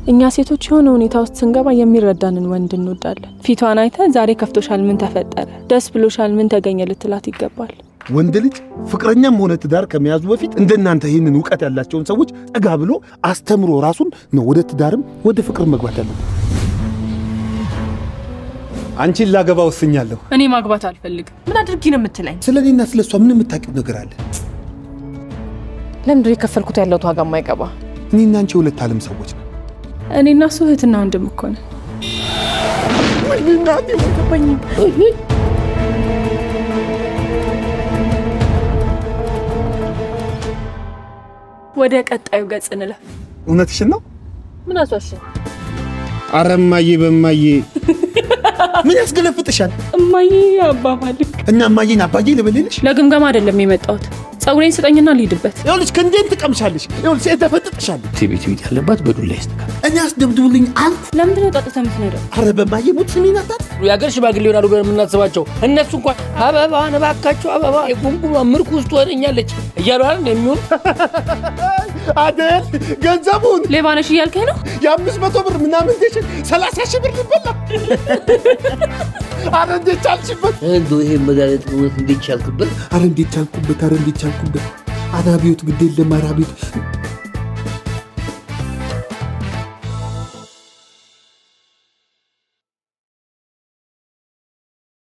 እኛ ሴቶች የሆነ ሁኔታ ውስጥ ስንገባ የሚረዳንን ወንድ እንወዳለን። ፊቷን አይተ ዛሬ ከፍቶሻል፣ ምን ተፈጠረ፣ ደስ ብሎሻል፣ ምን ተገኘ ልትላት ይገባል። ወንድ ልጅ ፍቅረኛም ሆነ ትዳር ከመያዙ በፊት እንደናንተ ይህንን እውቀት ያላቸውን ሰዎች ጠጋ ብሎ አስተምሮ ራሱን ነው ወደ ትዳርም ወደ ፍቅር መግባት ያለበት። አንቺን ላገባ ወስኛለሁ። እኔ ማግባት አልፈልግም። ምን አድርጊ ነው የምትለኝ? ስለ እኔና ስለ እሷ ምን የምታውቂው ነገር አለ? ለምንድን የከፈልኩት ያለሁት ዋጋ የማይገባ? እኔና አንቺ የሁለት ዓለም ሰዎች ነው። እኔና እሱ እህትና ወንድም እኮ ነን። ወደ ቀጣዩ ገጽ እንለፍ። እውነትሽን ነው? ምን አሷሽ? አረ እማዬ በእማዬ ምን ያስገለፍጥሻል? እማዬ አባባልክ እና እማዬን አባዬ ልበልልሽ? ለግምገማ አይደለም የመጣሁት። ጸጉሬን ስጠኝና ልሂድበት። ይኸውልሽ ከእንዴን ትቀምሻለሽ። ይኸውልሽ ተፈጥጥሻለሁ። ቤት ቤት ያለባት በዱላ ይስተካል። እኔ አስደብድቡልኝ አልኩ። ለምንድን ነው ጠጥተህ የምትነዳው? አረ በእማዬ ሙት ስሚን አታት የሀገር ሽማግሌ ይሆናሉ ብለን የምናስባቸው እነሱ እንኳን አበባ እባካቸው አበባ የጉምጉማ ምርኩዝ ትሆነኛለች እያሉ አይደል የሚሆኑ አደል ገንዘቡን ሌባ ነሽ እያልከኝ ነው? የአምስት መቶ ብር ምናምን ዴሽን ሰላሳ ሺህ ብር ሊበላ አረ እንዴት ቻልሽበት? እንደው ይሄ መድኃኒት እውነት እንዴት ቻልክበት? አረ እንዴት ቻልኩበት? አረ እንዴት ቻልኩበት? አራቢዮት ግድ የለም አራቢዮት